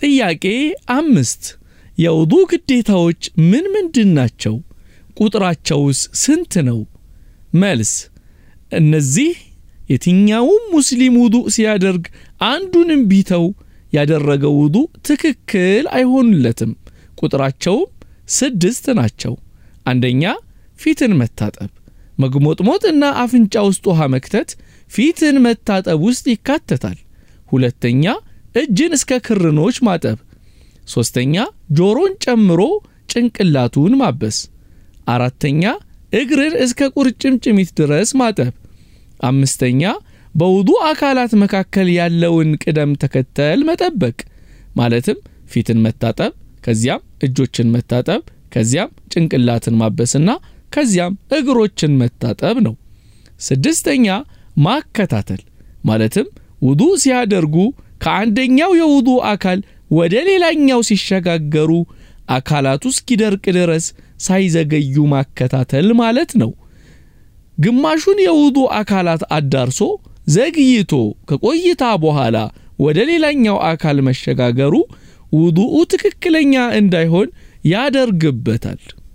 ጥያቄ አምስት የውዱ ግዴታዎች ምን ምንድን ናቸው? ቁጥራቸውስ ስንት ነው? መልስ እነዚህ የትኛውም ሙስሊም ውዱእ ሲያደርግ አንዱንም ቢተው ያደረገው ውዱእ ትክክል አይሆንለትም። ቁጥራቸውም ስድስት ናቸው። አንደኛ ፊትን መታጠብ፣ መግሞጥሞጥ እና አፍንጫ ውስጥ ውሃ መክተት ፊትን መታጠብ ውስጥ ይካተታል። ሁለተኛ እጅን እስከ ክርኖች ማጠብ። ሦስተኛ ጆሮን ጨምሮ ጭንቅላቱን ማበስ። አራተኛ እግርን እስከ ቁርጭምጭሚት ድረስ ማጠብ። አምስተኛ በውዱ አካላት መካከል ያለውን ቅደም ተከተል መጠበቅ ማለትም ፊትን መታጠብ፣ ከዚያም እጆችን መታጠብ፣ ከዚያም ጭንቅላትን ማበስና ከዚያም እግሮችን መታጠብ ነው። ስድስተኛ ማከታተል ማለትም ውዱ ሲያደርጉ ከአንደኛው የውዱ አካል ወደ ሌላኛው ሲሸጋገሩ አካላቱ እስኪደርቅ ድረስ ሳይዘገዩ ማከታተል ማለት ነው። ግማሹን የውዱ አካላት አዳርሶ ዘግይቶ ከቆይታ በኋላ ወደ ሌላኛው አካል መሸጋገሩ ውዱኡ ትክክለኛ እንዳይሆን ያደርግበታል።